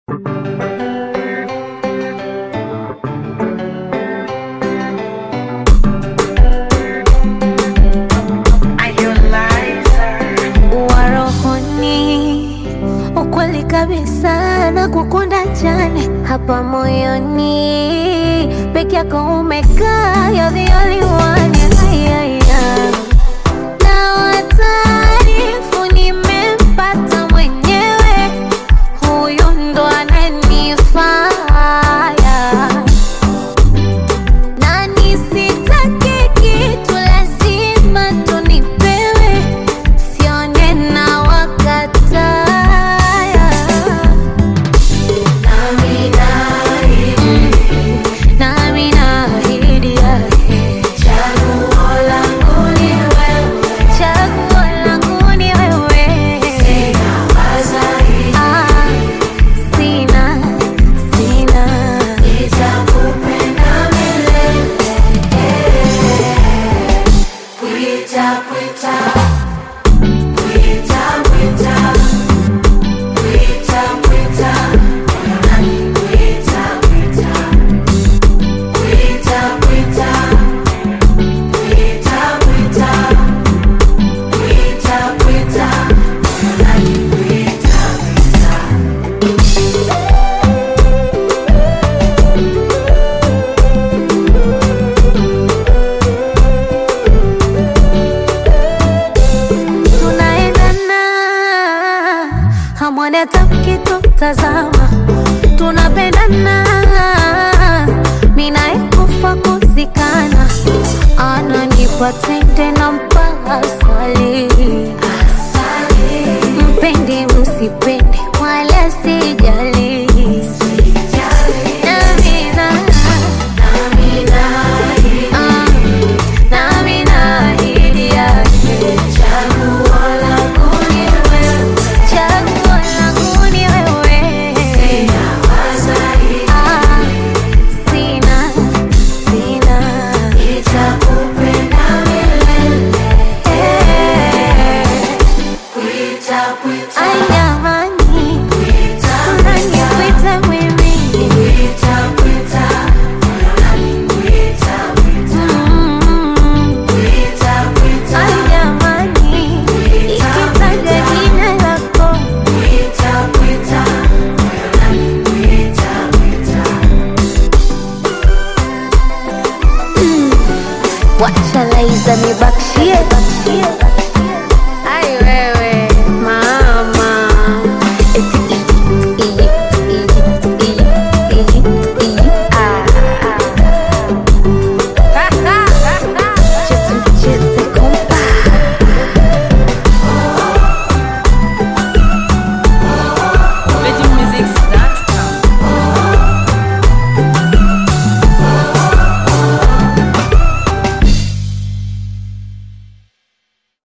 kukunda jane hapa moyoni peke yako umekaa you're the only one yeah, yeah, yeah. na wataarifu nimempata mwenyewe huyu ndo ananifaya na nisitake kitu lazima tunipewe sione na wakataya nami naahidi yake chaguo langu ni wewe Ah, sina sina tunaendana hamwoni hata mkitutazama tunapendana minaekufa kuzikana ananipa tende na mpaka swali mpende msipende wala sijali Namina, ah, nami naahidi yake chaguo langu ni wewe Ah, sina sina Eh, ai jamani unanikwita mimi Mm. Ai jamani ikitaja jina lako wacha laiza nibakshie